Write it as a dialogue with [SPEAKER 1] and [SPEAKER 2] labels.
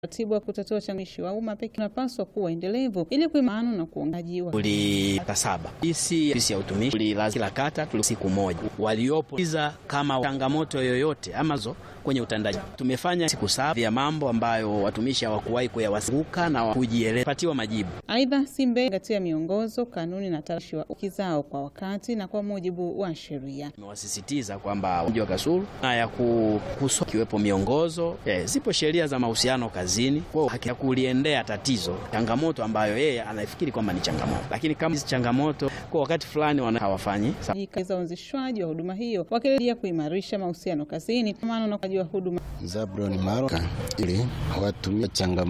[SPEAKER 1] Utaratibu wa kutatua changamoto wa umma pekee unapaswa kuwa endelevu ili kuimarisha na kuongajiwa.
[SPEAKER 2] Tulipata saba isi ofisi ya utumishi tulilazima kila kata tuli siku moja waliopo iza kama changamoto yoyote amazo kwenye utendaji tumefanya siku saba ya mambo ambayo watumishi hawakuwahi kuyawasiuka na kujieleza patiwa majibu.
[SPEAKER 1] Aidha, Simbe gatia miongozo, kanuni na taratibu wa uki zao kwa wakati na kwa mujibu wa sheria.
[SPEAKER 2] Tumewasisitiza kwamba mji wa Kasulu na ya kuhusu kiwepo miongozo yeah, zipo sheria za mahusiano kazini kwa haki ya kuliendea tatizo changamoto ambayo yeye anafikiri kwamba ni changamoto, lakini kama hizi changamoto kwa wakati fulani wana hawafanyi
[SPEAKER 1] za uanzishwaji wa huduma hiyo wakilia kuimarisha mahusiano kazini maana na wa huduma
[SPEAKER 3] Zabron Maroka ili watumie changamoto